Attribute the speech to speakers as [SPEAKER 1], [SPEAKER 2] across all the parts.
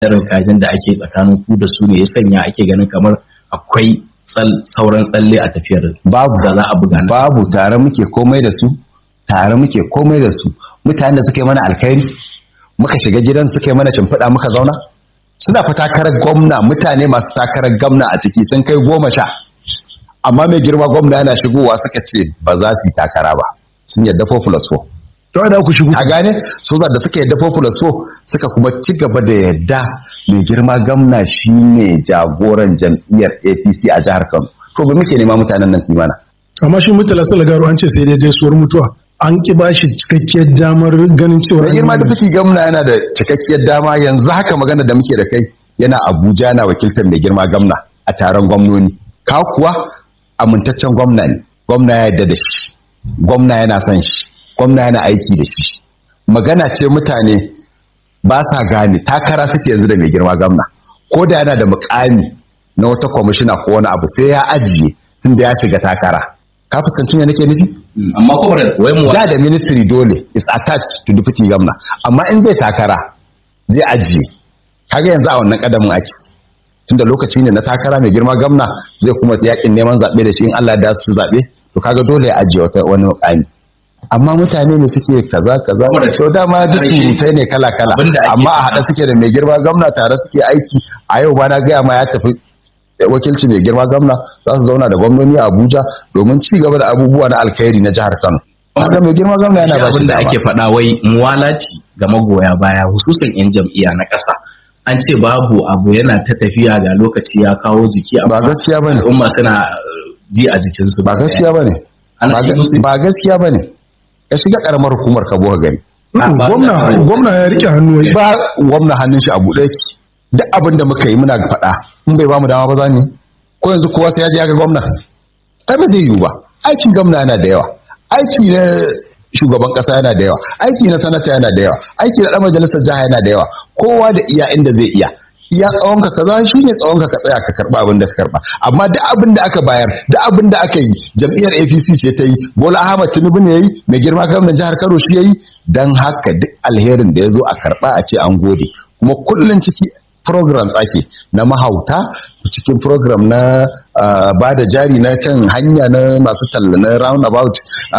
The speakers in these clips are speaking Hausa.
[SPEAKER 1] irin kajin da ake tsakanin ku da su ne ya sanya ake ganin kamar akwai sauran tsalle a tafiyar
[SPEAKER 2] babu
[SPEAKER 1] da za a buga na
[SPEAKER 2] babu tare muke komai da su tare muke komai da su mutanen da suka yi mana alkhairi muka shiga gidan suka yi mana shimfiɗa muka zauna suna fa takarar gwamna mutane masu takarar gwamna a ciki sun kai goma sha amma mai girma gwamna yana shigowa suka ce ba za su yi takara ba sun yadda 4 plus 4
[SPEAKER 3] to da ku shigo
[SPEAKER 2] a gane so da suka yadda 4 plus 4 suka kuma ci gaba da yadda mai girma gwamna shine jagoran jam'iyyar APC a jihar Kano to ba muke nema mutanen nan su yi mana
[SPEAKER 3] amma shi mutala salagaro an ce sai dai gaisuwar mutuwa an ki ba shi cikakkiyar damar ganin cewa
[SPEAKER 2] mai girma da fiti gwamna yana da cikakkiyar dama yanzu haka magana da muke da kai yana Abuja yana wakiltar mai girma gwamna a taron gwamnoni ka kuwa amintaccen gwamna ne gwamna ya yarda da shi gwamna yana son shi gwamna yana aiki da shi magana ce mutane ba sa gane takara suke yanzu da mai girma gwamna ko da yana da mukami na wata kwamishina ko wani abu sai ya ajiye tunda ya shiga takara ka fuskanci me nake nufi
[SPEAKER 1] amma kuma da wai mu
[SPEAKER 2] da da ministry dole is attached to deputy governor amma in zai takara zai ajiye kaga yanzu a wannan kadamin ake tunda lokaci ne na takara mai girma gwamna zai kuma yakin neman zaɓe da shi in Allah da su zaɓe to kaga dole ya ajiye wata wani mukami amma mutane ne suke kaza kaza to dama duk surutai ne kala kala amma a haɗa suke da mai girma gwamna tare suke aiki a yau ba na gaya ma ya tafi wakilci mai girma gwamna za su zauna da gwamnoni a Abuja domin ci gaba da abubuwa na alkhairi na jihar Kano. Wanda mai girma gwamna yana ba shi
[SPEAKER 1] da ake faɗa wai muwalati ga magoya baya hususan 'yan jam'iyya na ƙasa. An ce babu abu yana ta tafiya ga lokaci ya kawo jiki
[SPEAKER 2] ba gaskiya bane
[SPEAKER 1] al'umma suna ji a jikinsu
[SPEAKER 2] ba gaskiya bane ba gaskiya bane ka shiga karamar hukumar ka buga gari
[SPEAKER 3] gwamna gwamna ya rike hannu
[SPEAKER 2] ba gwamna hannun shi a buɗe duk abin da muka yi muna faɗa in bai bamu dama ba za ni ko yanzu kowa sai ya je ya ga gwamna ai ba zai yiwu ba aikin gwamna yana da yawa aiki na shugaban kasa yana da yawa aiki na sanata yana da yawa aiki na dan majalisar jiha yana da yawa kowa da iya inda zai iya iya tsawon ka kaza shine tsawon ka ka tsaya ka karba abin da ka karba amma duk abin da aka bayar duk abin da aka yi jam'iyyar APC ce ta yi Bola Ahmad Tinubu ne yayi mai girma gwamnatin jihar Kano shi yayi dan haka duk alherin da ya zo a karba a ce an gode kuma kullun ciki programs ake na mahauta cikin program na uh, ba da jari na kan hanya na masu talla na roundabout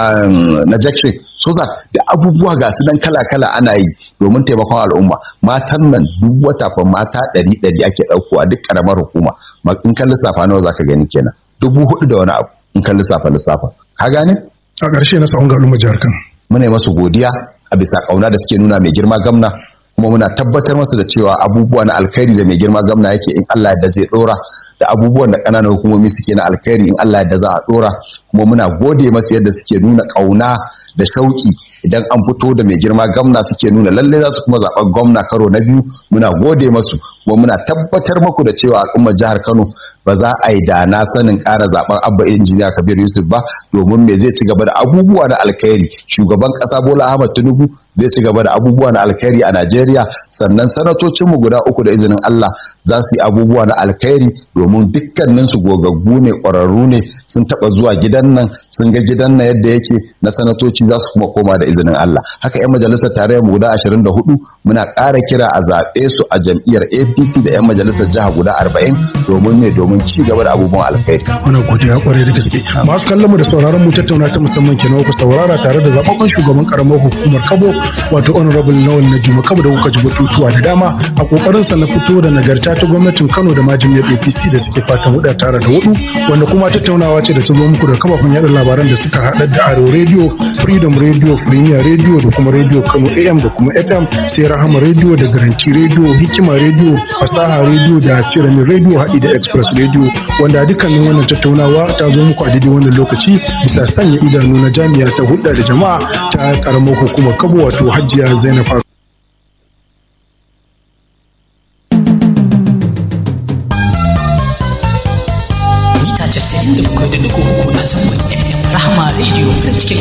[SPEAKER 2] um, na jackson so da abubuwa ga su dan kala-kala ana yi domin taimakon al'umma matan nan duk wata fa mata ɗari ɗari ake ɗaukowa duk ƙaramar hukuma in kan lissafa nawa zaka gani kenan dubu hudu da wani abu in kan lissafa lissafa ka gane
[SPEAKER 3] a ƙarshe na tsawon ga al'umma jihar kano
[SPEAKER 2] muna yi masu godiya a bisa ƙauna da suke nuna mai girma gamna kuma muna tabbatar masa da cewa abubuwa na alkhairi da mai girma gamna yake in Allah da zai dora da abubuwan da ƙananan hukumomi suke na alkhairi in Allah da za a dora kuma muna gode masa yadda suke nuna ƙauna da shauki idan an fito da mai girma gamna suke nuna lalle za su kuma zaɓar gwamna karo na biyu muna gode masu kuma muna tabbatar muku da cewa al'ummar jihar Kano ba za a yi da na sanin ƙara zaɓen abba injiniya kabir yusuf ba domin me zai ci gaba da abubuwa na alkhairi shugaban ƙasa bola ahmad tinubu zai ci gaba da abubuwa na alkhairi a najeriya sannan sanatocinmu guda uku da izinin allah za su yi abubuwa na alkhairi domin dukkaninsu gogaggu ne ƙwararru ne sun taɓa zuwa gidan nan sun ga gidan nan yadda yake na sanatoci za su kuma koma da izinin allah haka 'yan majalisar tarayyar guda ashirin da hudu muna ƙara kira a zaɓe su a jam'iyyar apc da 'yan majalisar jiha guda arba'in domin ne domin ci gaba da abubuwan alkhairi.
[SPEAKER 3] Muna godiya kwarai da gaske. Masu kallon mu da sauraron mu tattauna ta musamman kenan ku saurara tare da zababben shugaban karamar hukumar Kabo wato honorable Nawal Najima Kabo da kuka ji batutuwa da dama a kokarin sa na fito da nagarta ta gwamnatin Kano da majimiyar APC da suke fatan huda tare da hudu wanda kuma tattaunawa ce da ta zo muku da kafafen yada labaran da suka haɗa da Aro Radio, Freedom Radio, Premier Radio da kuma Radio Kano AM da kuma FM sai Rahama Radio da Garanti Radio, Hikima Radio, Fasaha Radio da Pyramid Radio haɗi da Express Radio wanda dukkanin wannan tattaunawa ta zo muku a daidai wannan lokaci bisa sanya idanu na jami'a ta hulɗa da jama'a ta karamar hukumar Kabo wato Hajiya Zainab
[SPEAKER 4] Mita 97.3 na zangon FM Rahama Radio na cikin